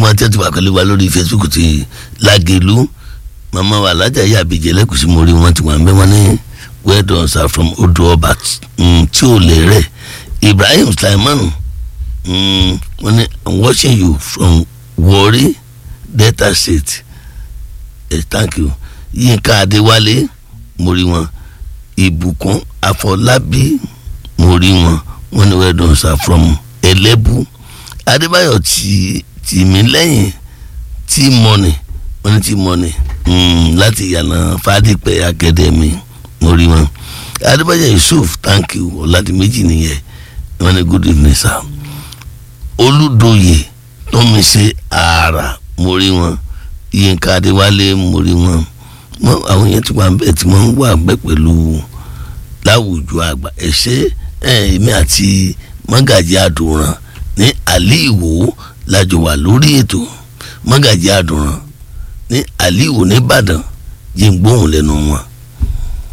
gbogbo àti àti wàkàlẹ́ wa lórí Facebook ti Lágelú màmá wa alájà yà àbíjẹ lẹ́kùsí mo rí wọn ti wà ń bẹ́ wọn ní well done sir from odò ọba tí ò lè rẹ̀ Ibrahim Sulaiman wọn ní I'm watching you from Warri Delta State eh, thank you Yínká Adéwálé mo rí wọn Ìbùkún Afọlábí mo rí wọn wọn ní well done sir from Ẹlẹ́bù Adébáyọ̀ tí tìmí lẹ́yìn tí mọ́nì wọ́n ní tí mọ́nì láti yànnà fàdípẹ́ akadẹ́mì mo rí wọn Adébáyọ̀ Yusuf thank you ọ̀làdìmẹ́jì nìyẹn wọ́n ní good evening sir Olúdòyè tómi ṣe ààrà mo rí wọn Yínká Adéwálé mo rí wọn àwọn yẹn ti wà bẹ́ẹ̀ tí wọ́n ń wà bẹ́ẹ̀ pẹ̀lú láwùjọ àgbà ẹ̀ṣẹ́ èmi àti mọ́gàjì àdùnràn ní àlìwò lájọ wà lórí ètò mọ́gàjì àdùnràn ní àlìwò nìbàdàn yìí ń gbóhùn lẹ́nu wọn